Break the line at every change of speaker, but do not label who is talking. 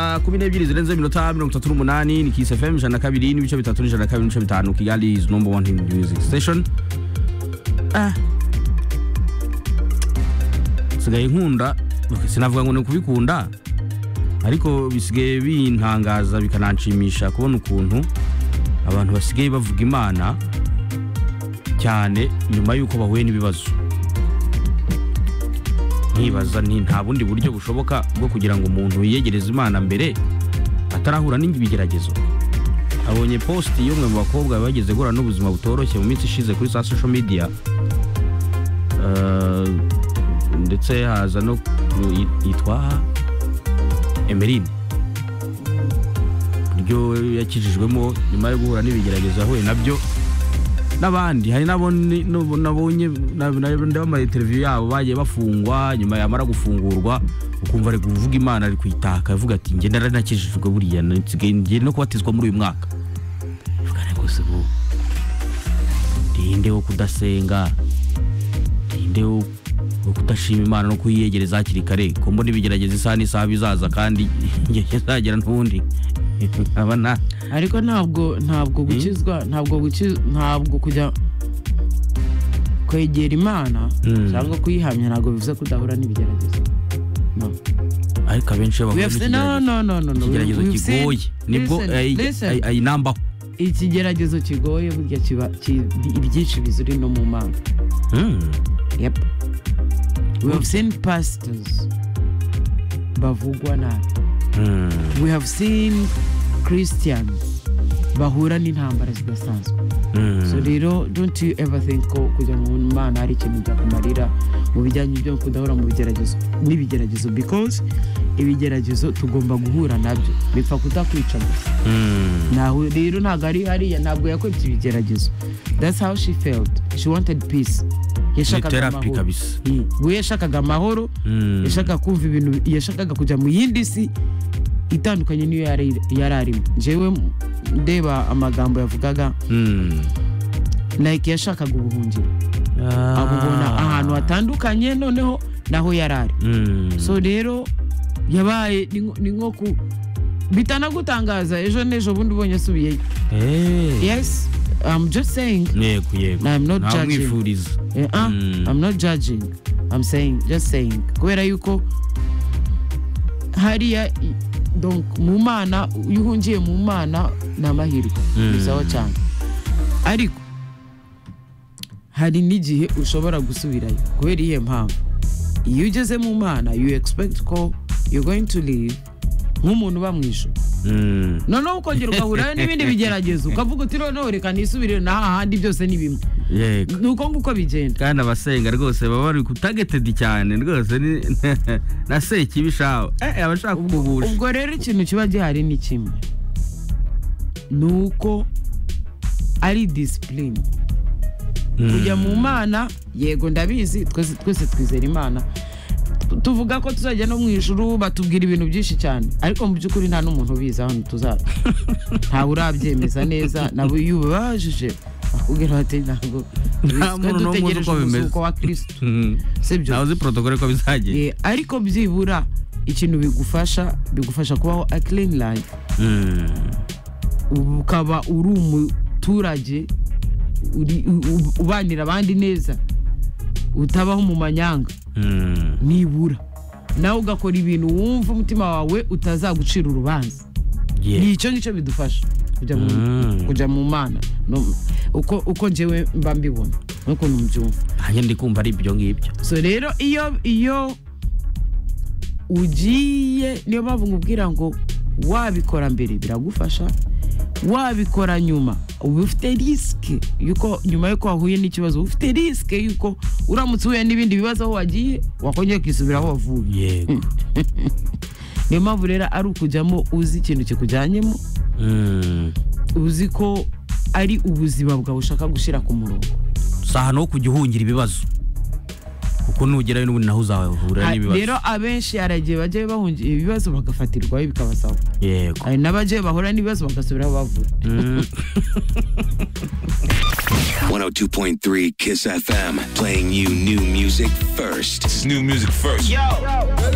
saa kumi n'ebyiri zirenze iminota mirongo itatu n'umunani ni kisi fm ijana na kabiri n'ibice bitatu n'ijana na kabiri n'ibice bitanu kigali is number one in music station Ah. sigaye nkunda sinavuga ngo ni ukubikunda ariko bisigaye bintangaza bikananshimisha kubona ukuntu abantu basigaye bavuga imana cyane nyuma y'uko bahuye n'ibibazo nkibaza nti nta bundi buryo bushoboka bwo kugira ngo umuntu yiyegereze imana mbere atarahura n'ibigeragezo abonye posti y'umwe mu bakobwa bageze guhura n'ubuzima butoroshye mu minsi ishize kuri za social media Eh, ndetse haza no ku- yitwa emeline ryo yakijijwemo nyuma yo guhura n'ibigeragezo yahuye nabyo n'abandi hari n'abo ni- n'abo nabonye na- na- ndeba ama interiviyu yabo bagiye bafungwa nyuma yamara gufungurwa ukumva ari kuvuga imana ari kuyitaka avuga ati njye naranakijijwe buriya nsigaye ngiye no kubatizwa muri uyu mwaka Vuga ngo se bu ndinde wo kudasenga ninde wo wo kudashima imana no kuyiyegereza hakiri kare ko mbona ibigerageza isaha n'isaha bizaza kandi igihe kizagera n'ubundi aba nta
ariko ntabwo ntabwo gukizwa ntabwo guki- ntabwo kujya kwegera imana
Mm.
cyangwa kuyihamya ntabwo bivuze ko udahura n'ibigeragezo No.
ariko abenshi
We
bavuga
have seen- no no no no no
ikigeragezo
We've seen-
kigoye nibwo
listen,
ayi-
listen.
ayi- ayinambaho
ikigeragezo kigoye burya kiba ki- ibyinshi biziri no mu mana
Hmm.
yep we have seen pastors bavugwa nabi
Hmm.
we have seen christians bahura n'intambara zidasanzwe
Hmm.
so rero don't you ever think ko kujya mu mana hari ikintu byakumarira mu bijyanye byo kudahura mu bigeragezo n'ibigeragezo because ibigeragezo tugomba guhura nabyo bipfa kudakwica gusa
Hmm.
Ntaho- rero ntabwo ari hariya ntabwo yakwibye ibigeragezo that's how she felt she wanted peace
Ni
yashakaga
therapy
amahoro
kabisa.
Mm. we yashakaga amahoro
Hmm.
yashakaga kumva ibintu yashakaga kujya mu yindi si itandukanye n'iyo yari yari arimo njyewe ndeba amagambo yavugaga
Hmm.
like yashakaga ubuhungiro
Ah.
abubona ahantu hatandukanye noneho naho yari ari
Hmm.
so rero yabaye ni nko- ni nko ku bitanagutangaza ejo n'ejo bundi ubonye asubiyeyo
Eh.
yes i'm just saying
yego yego
I'm not
Nta
judging.
umwifuriza.
eh, ah,
Mm.
i'm not judging i'm saying just saying kubera yuko hariya i- donc mu mana iyo uhungiye mu mana ni amahirwe
Mm.
bizaho cyane ariko hari n'igihe ushobora gusubirayo kubera iyihe mpamvu iyo ugeze mu mana you expect ko you're going to live nk'umuntu uba mu ijuru
Hmm.
noneho ukongera ugahurayo n'ibindi bigeragezo ukavuga uti noneho reka nisubirire na hahandi byose ni bimwe
yego
ni uko nguko bigenda
kandi abasenga rwose baba bari kutagetedi cyane rwose ni na sekibishaho eh abashaka kukugusha
ubwo rero ikintu kiba gihari ni kimwe ni uko ari disipurine kujya mu mana yego ndabizi twese twese twizera imana tuvuga ko tuzajya no mu ijuru batubwira ibintu byinshi cyane ariko mu by'ukuri nta n'umuntu ubizi ahantu tuzaba ntawe urabyemeza neza nabo iyo ubabajije bakubwira bati ntabgo
Nta muntu n'umwe uzi uko bimeze."
umuzuko wa kirisito si byo
ntawe uzi protokole ko bizagiye
Eh, ariko byibura ikintu bigufasha bigufasha kubaho a clean life
Hmm.
ukaba uri umuturage uri- u- u- ubanira abandi neza utabaho mu manyanga
Hmm.
nibura nawe ugakora ibintu wumva umutima wawe utazagucira urubanza
Yeah.
ni icyo ngicyo bidufasha kujya mu,
Mm.
kujya mu mana No, uko, uko njyewe mba mbibona n'ukuntu mbyumva
nanjye ndi kumva ari ibyo ngibyo
so rero iyo iyo ugiye niyo mpamvu nkubwira ngo wabikora mbere biragufasha wabikora nyuma uba ufite risike yuko nyuma yuko wahuye n'ikibazo uba ufite risike yuko uramutse uhuye n'ibindi bibazo aho wagiye wakongera ukisubira aho wavuye
yego
niyo mpamvu rero ari ukujyamo uzi ikintu kikujyanyemo
Hmm.
uzi ko ari ubuzima bwawe ushaka gushyira ku murongo
si ahantu ho kujya uhungira ibibazo kuko nugerayo n'ubundi naho uzahura
Ha-
n'ibibazo
rero abenshi hari igihe bagiye bahungira ibibazo bagafatirwayo bikabasaba
yego
hari n'abagiye bahura n'ibibazo bagasubiraho bavuga
Hmm.
102.3 Kiss FM, playing you new music first.
It's new music first.
Yo,